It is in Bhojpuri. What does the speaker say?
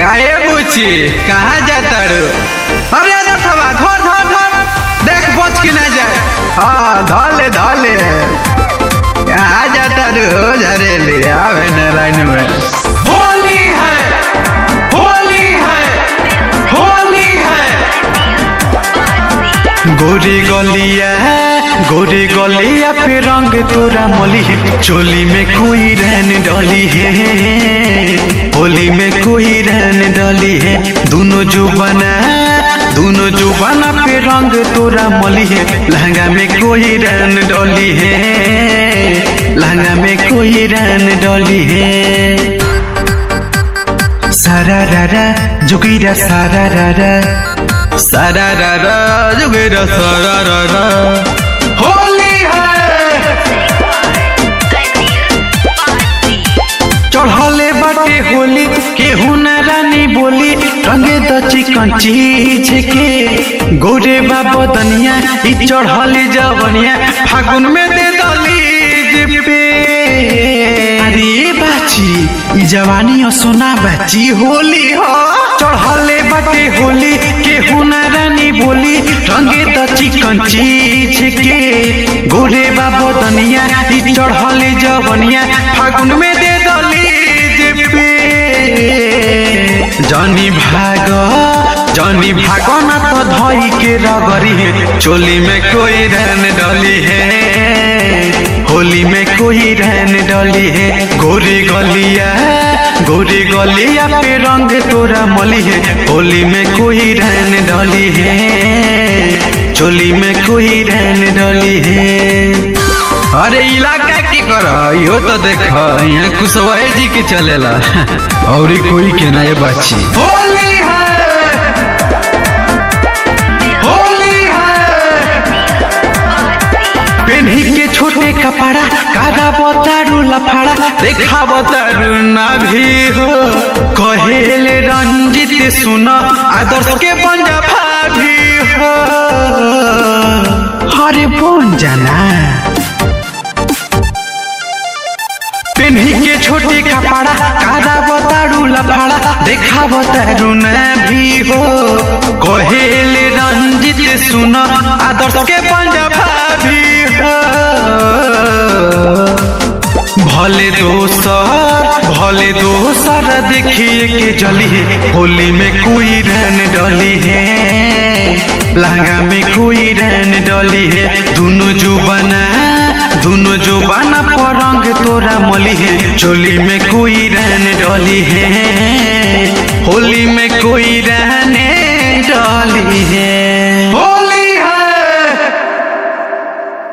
काहे बुची कहाँ जाता रू अरे अरे थवा धर धर धर देख बच के ना जाए हाँ धले धले कहाँ जाता रू झरेली आवे न लाइन में होली है होली है होली है गोरी गलिया गोरी गलिया पे रंग तोरा मली है चोली में कोई रहन डली है होली में कोई रहन डली है दोनों जो बना दोनों जो बना पे रंग तोरा मली है लहंगा में कोई रहन डली है लहंगा में कोई रहन डली है सारा रारा जुगीरा सारा रारा सारा रारा जुगीरा सारा रारा होली है चढ़ले बाटे होली केहू न रानी बोली रंगे द चिकन चीज के गोरे बाबा दनिया ई चढ़ली जवनिया फागुन में दे दली पे अरे बाची ई जवानी और सोना बाची होली हो चढ़ले बाटे होली केहू न रानी बोली रंगे द चिकन चीज के गोरे बाबा दनिया ई चढ़ले जवनिया फागुन में दे दली पे जनी भाग जनी भाग न तो धई के रगरी है चोली में कोई रहन डली है होली में कोई रहन डली है गोरी गलिया गोरी गलिया पे रंग तोरा मली है होली में कोई रहन डली है चोली में कोई रहन डली है अरे इलाका की कर यो तो देख यहाँ कुशवाहा जी के चलेला और कोई के ना ये बाची होली है होली है पेन्ही के छोटे कपड़ा कादा बतारू लफड़ा देखा बतारू ना भी हो कहेले रंजित सुन आदर्श के पंजा भाभी हो अरे बन जाना पेन्ही के छोटे कपड़ा कादा बतारू लफड़ा देखा बतारू न भी हो कहेले रंजित सुन आदर्श के पंजाबा भी हो भले दोसर भले दोसर देखिए के जली है होली में कोई रहन डली है लहंगा में कोई रहन डली है दोनों जो बना दोनों जो बना परंग तोरा मली है चोली में कोई रहन डली है होली में कोई रहने